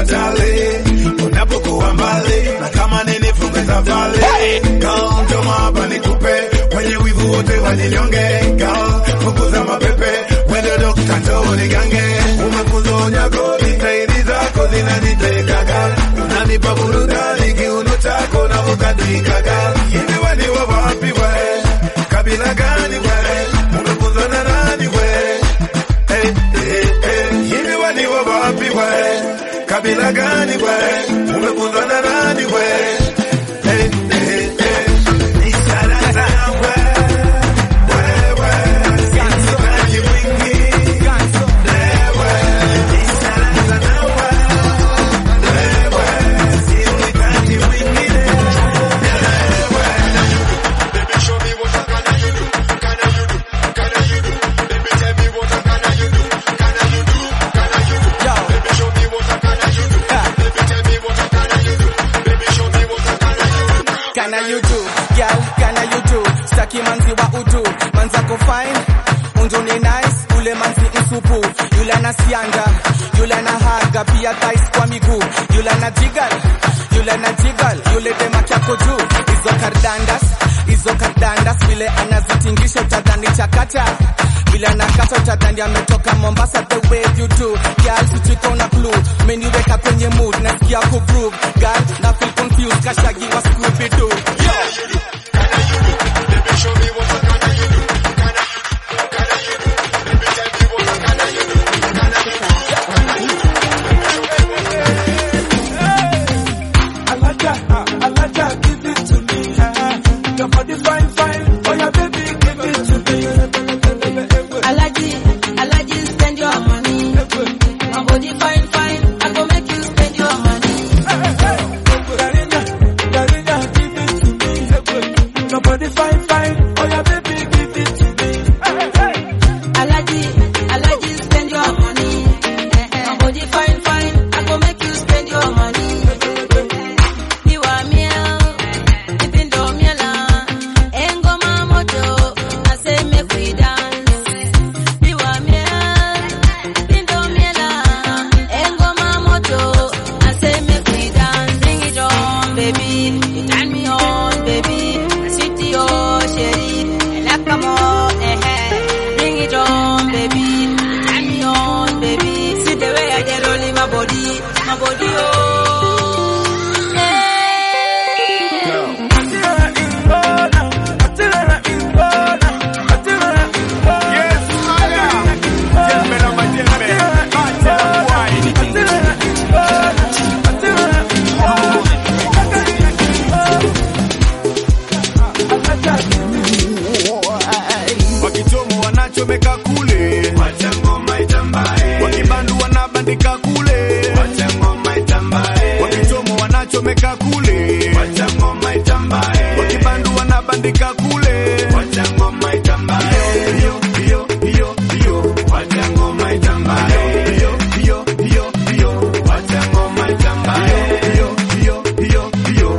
tale unapokuwa mbali, na kama nini funge safari. Girl, njoo hapa nikupe wenye wivu wote wajinyonge. Girl, punguza mapepe, wende dokta, njoo nigange. Umekuzonya kodi, staili zako zinaniteka girl, unanipa burudani, kiuno chako na ukadika girl. Hivi wewe ni wa wapi we? Kabila gani we? Umefunzwa na nani we? Hey, hey, hey. Hivi wewe ni wa wapi we? Kabila gani we? Umefunzwa na nani we? Hey, hey, hey. Ishara sana we. Wewe. Sitaji mwingi. Wewe. Ishara sana we. Wewe. Sihitaji mwingine. Baby, show me what can you do? Can you do? Can you do? Baby, tell me what can you do? Can you do? Can you do? Yo. Baby, show me what can you do? Baby, tell me what can you do? Baby, show me what can you do? Kana you do, girl, kana you do. Staki manzi wa udu, manzako fine. Unju ni nice, ule manzi msupu. Yule ana sianga, yule ana haga, pia thighs kwa miguu. Yule ana jiggle, yule ana jiggle, yule dema kyako juu. Hizo kardandas, hizo kardandas, vile anazitingisha utadhani chakata. Vile anakata utadhani ametoka Mombasa the way you do. Girl, sichiko na clue, meniweka kwenye mood, nasikia ku groove. Girl, na feel confused, kashagi wa Scooby Doo. Baby, show me what can you do? Can you do? Can you do? Baby, tell me what can you do? Can you do? Alaja, Alaja, give it to me. Your body fine, fine. Oh yeah, baby, give it to me. Alaji, Alaji, spend your money. My body fine, fine. I go make you spend your money. Darina, Darina, give it to me. Your body fine, fine. Oh yeah, baby, give it to me. Alaji, Alaji, spend your money. My body fine, fine. I go make you spend your money. You are meal, ipindo miela, engoma moto, I say make we dance. You are meal, ipindo miela, engoma moto, I say make we dance. Bring it on, baby, you turn me on, baby. I sweet to your sherry, and I come on, eh eh. Bring it on, baby, you turn me on, baby. See the way I get rolling my body, my body, oh. Yeah. wakichomo wanachomeka kule, wakibandu wanabandika kule, wakichomo wanachomeka kule, wakibandu wanabandika kule. Hiyo, hiyo, hiyo, hiyo. Hiyo, hiyo, hiyo, hiyo. Hiyo, hiyo, hiyo, hiyo.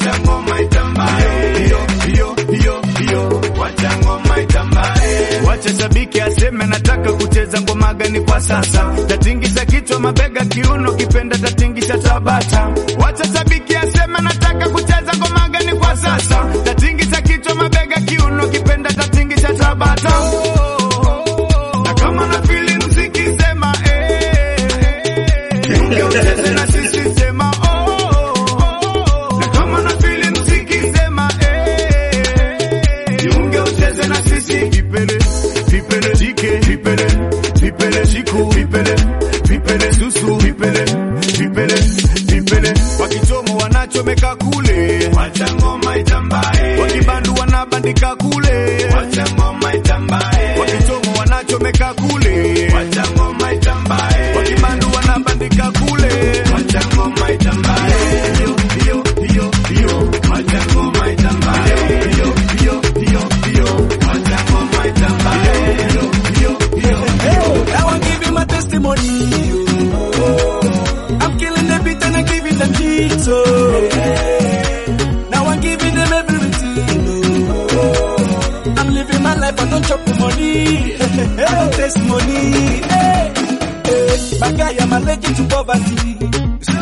Hiyo, hiyo, hiyo, hiyo. Wacha shabiki aseme nataka kucheza ngoma gani kwa sasa, tatingisha kichwa, mabega, kiuno, kipenda tatingisha tabata. Wacha shabiki aseme nataka kucheza ngoma gani kwa sasa, tatingisha kichwa, mabega, kiuno, kipenda tatingisha tabata. Na kama na fili mziki sema eh, Jiunge ucheze na sisi sema oh, na kama na fili mziki sema eh, jiunge ucheze na sisi vipele vipele jike vipele vipele shiku vipele vipele susu vipele vipele vipele wakichomo wanachomeka kule wakibandu wanabandika kule wakichomo wanachomeka kule wakibandu wanabandika kule Hiyo, hiyo, hiyo, hiyo. Hiyo, hiyo, hiyo, hiyo. Hiyo, hiyo, hiyo, hiyo. Now I'm giving my testimony. I'm killing the beat and I give it a beat. Oh. Now I'm giving them everything. Oh. I'm living my life, I don't chop the money. I don't taste money. Hey. Hey. My guy, I'm allergic to poverty.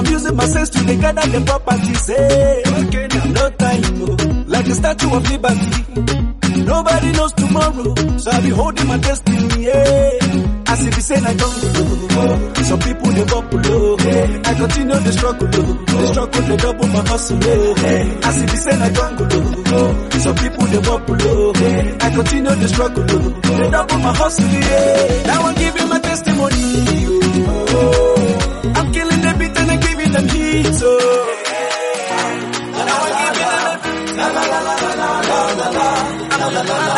I'm using my sense to dey gather the properties. Hey, okay, now no time, oh. like the Statue of Liberty. Nobody knows tomorrow, so I be holding my destiny. Yeah. As if you say I don't go, some people they bubble low. I continue the struggle, the struggle they double my hustle. As if you say I don't go, some people they bubble low. I continue the struggle, they double my hustle. Yeah. Now I'm giving my testimony. Oh, I'm killing the beat and I'm giving them heat. So. Now I'm giving them la la la la la la la la la.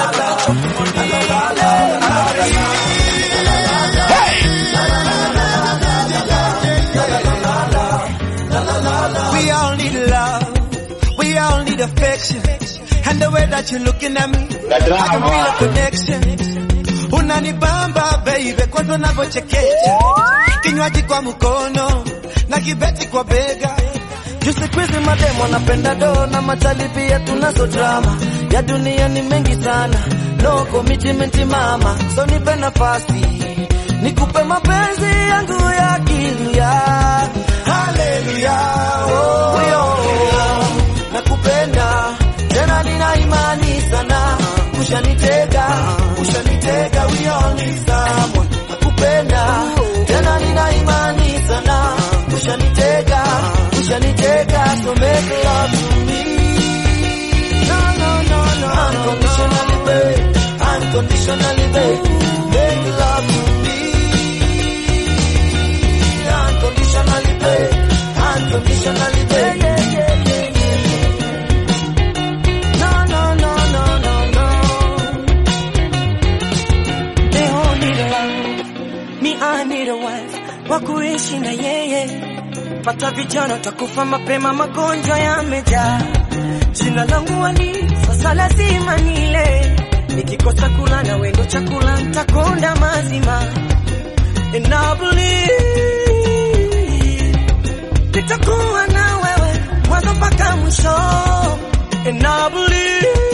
We all need love. We all need affection. And the way that you're looking at me, I can feel a connection. Unanibamba baby, kwanza unavyochekecha, kinywaji kwa mkono na kibeti kwa bega. Juu siku hizi mademo anapenda do na machali pia tunazo drama ya dunia ni mengi sana, no commitment mama, so nipe nafasi nikupe mapenzi yangu ya kilia. Haleluya, oh, yo, nakupenda tena, nina imani sana, ushanitega, ushanitega, we all need someone. Nakupenda tena, nina imani sana, ushanitega, ushanitega, so make love to me. No, no, no, no, unconditionally, babe, unconditionally, babe, make love to me. Unconditionally, babe, unconditionally, babe. No, no, no, no, no, no. They all need a love. Me, I need a wife. Wa kuishi na yeye. Pata vijana takufa mapema, magonjwa yamejaa. Jina langu Ali, sasa lazima nile. Nikikosa kula na wendo chakula ntakonda mazima. And I believe nitakuwa na wewe mwanzo mpaka mwisho. And I believe